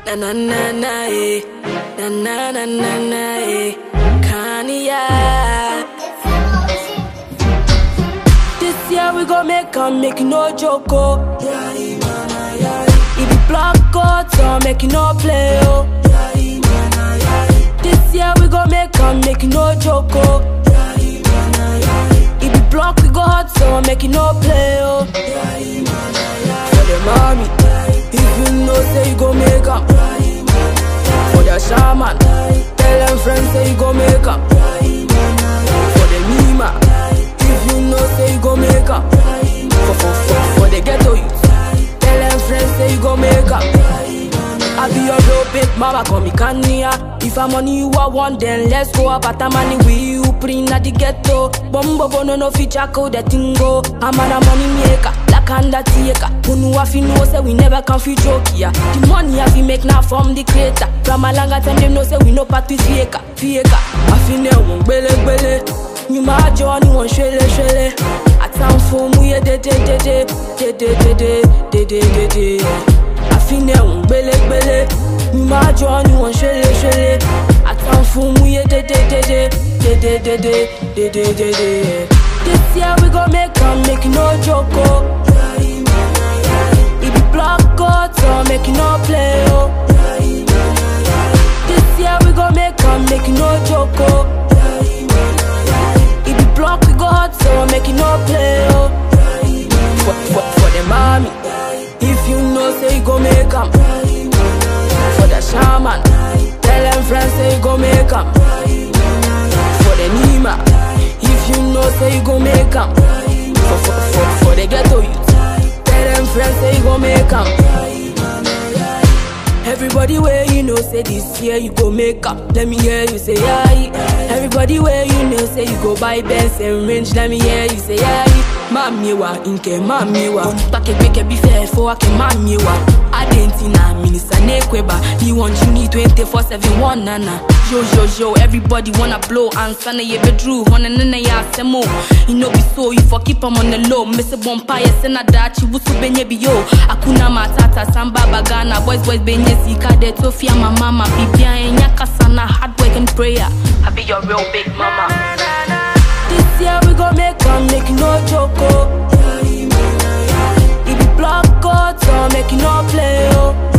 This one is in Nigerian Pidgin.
Na na na na eh. Na na na na na eh. Kanye. This year we gon' make 'em make no joke oh. If you block out, so make you no play oh. This year we gon' make 'em make no joke oh. If you block we go hot, so make you no play oh. For the mommy, if you know say you gon' make 'em. For the shaman, tell them friends say you gon' make 'em. For the Nima, if you know say you gon' make 'em. For, for, for, for the ghetto youth, tell them friends say you gon' make 'em. I be your real big mama, call me Kanye. If I'm money you I want, then let's go up at money with you, put in at the ghetto. Bombo bono no feature code the tingo. I'm on a money maker, like undertaker. Who know if you know say we never can fit joke yeah. The money I fi make now from the creator. From a longer time them know say we no part with faker, faker. I fi ne won gbele gbele. You my journey one shele shele. I time for mu ye de de de de de de de de de de de de. àfinẹ̀ òun gbélégbélé mi máa jọ ni wọ́n ṣẹlẹ̀ ṣẹlẹ̀ àtàn fún mú yé dédédédé dédédédé dédédédé. This year we gon make am make you no joke o. If you block out or make you no play o. This year we gon make am make you no joke o. If you block we go hot so make you no play o. For, for, for the mommy. If you know say you go make 'em For the shaman Tell them friends say you go make 'em For the Nima If you know say you go make 'em for, for, for, for the ghetto youth Tell them friends say you go make 'em Everybody where you know say this year you go make up. Let me hear you say aye. Everybody where you know say you go buy Benz and range. Let me hear you say aye. Mami wa inke mami wa. Pake peke bi fair for ake mami wa. Adentina minister nekweba. He want you need 24 7 one nana. Yo yo yo, everybody wanna blow and sana ye bedru. Wanna nana ya semo. You know be so you for keep 'em on the low. Miss a bonfire sena dachi wusu benye bi yo. Akuna matata samba bagana boys boys benye sika de tofia my mama bibia enya kasana hard work and prayer. I be your real big mama. This year we gon' make 'em make you no joke oh. If you block out or make you no play oh.